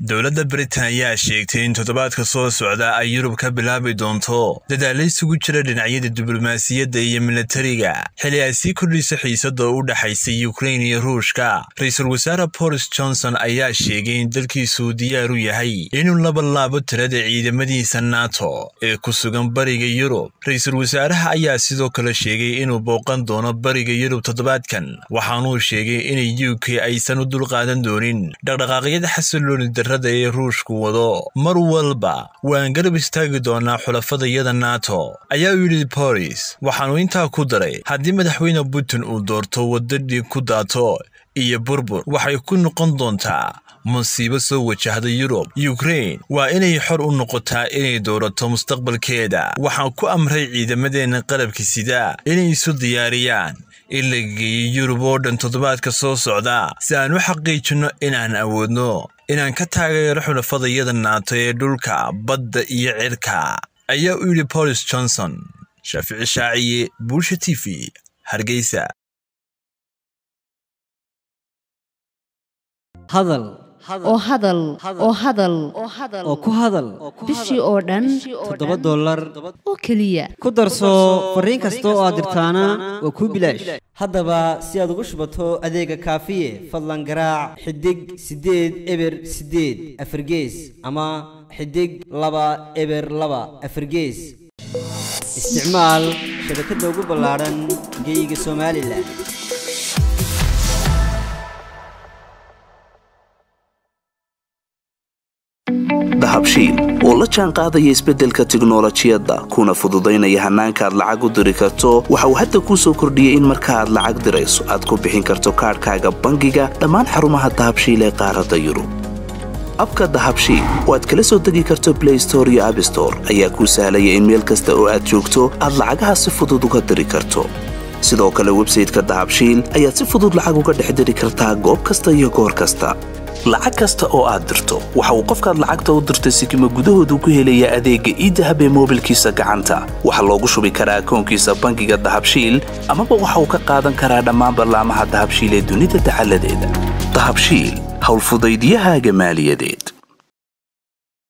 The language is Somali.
dowladda britain ayaa sheegtay in toddobaadka soo socda ay yurub ka bilaabi doonto dadaalla isugu jira dhinacyada diblomaasiyadda iyo milatariga xili ay sii kordhisa xiisada u dhexaysa yukrain iyo ruushka ra-iisul wasaare boris johnson ayaa sheegay in dalkiisuu diyaar u yahay inuu laba laabo tirada ciidamadiisa nato ee ku sugan bariga yurub ra-iisul wasaaraha ayaa sidoo kale sheegay inuu booqan doono bariga yurub toddobaadkan waxaanuu sheegay inay u k aysan u dulqaadan doonin dhaqdhaqaaqyada xasilooni darrada ee ruushku wado mar walba waan garab istaagi doonaa xulafadayada nato ayaa u yidhi boris waxaanu intaa ku daray haddii madaxweyne putin uu doorto wadda dhiig ku daato iyo burbur waxay ku noqon doontaa musiibo soo wajahda yurub yukrain waa inay xor u noqotaa inay doorato mustaqbalkeeda waxaan ku amray ciidamadeenna qalabka sida inay isu diyaariyaan in la geeyey yurub oo dhan toddobaadka soo socda si aan u xaqiijinno inaan awoodno inaan ka taageero xulafadayada naato ee dhulka badda iyo cirka ayaa u yidhi boris johnson shaafici shaaciye buulsha t v hargeysa hadal oo hadal oo hadal oo ku hadal bishii oo dhan toddoba dollar oo keliya ku darso fariin kasta oo aad dirtaana waa kuu bilaash haddaba si aad ugu shubato adeega kaafiye fadlan garaac xidig siddeed eber siddeed afargees ama xidig laba eber laba afargees isticmaal shabakadda ugu ballaadhan geyga somalilan dahabshiil oo la jaan qaadaya isbeddelka tiknolojiyadda kuna fududaynaya hannaanka aad lacag u diri karto waxa uu hadda kuu soo kordhiyey in marka aad lacag dirayso aad ku bixin karto kaadhkaaga bangiga dhammaan xarumaha dahabshiil ee qaaradda yurub abka dahabshiil oo aad kala soo degi karto blay store iyo abstore ayaa kuu sahlaya in meel kasta oo aad joogto aad lacagaha si fudud uga diri karto sidoo kale websayteka dahabshiil ayaad si fudud lacag uga dhex diri kartaa goob kasta iyo goor kasta lacag kasta oo aad dirto waxa uu qofkaad lacagta u dirtay sikima gudahoodu ku helayaa adeegga iidahab ee moobilkiisa gacanta waxaa loogu shubi karaa akoonkiisa bangiga dahabshiil amaba waxa uu ka qaadan karaa dhammaan ballaamaha dahabshiil ee dunida dacaladeeda dahabshiil howlfudaydyahaaga maaliyadeed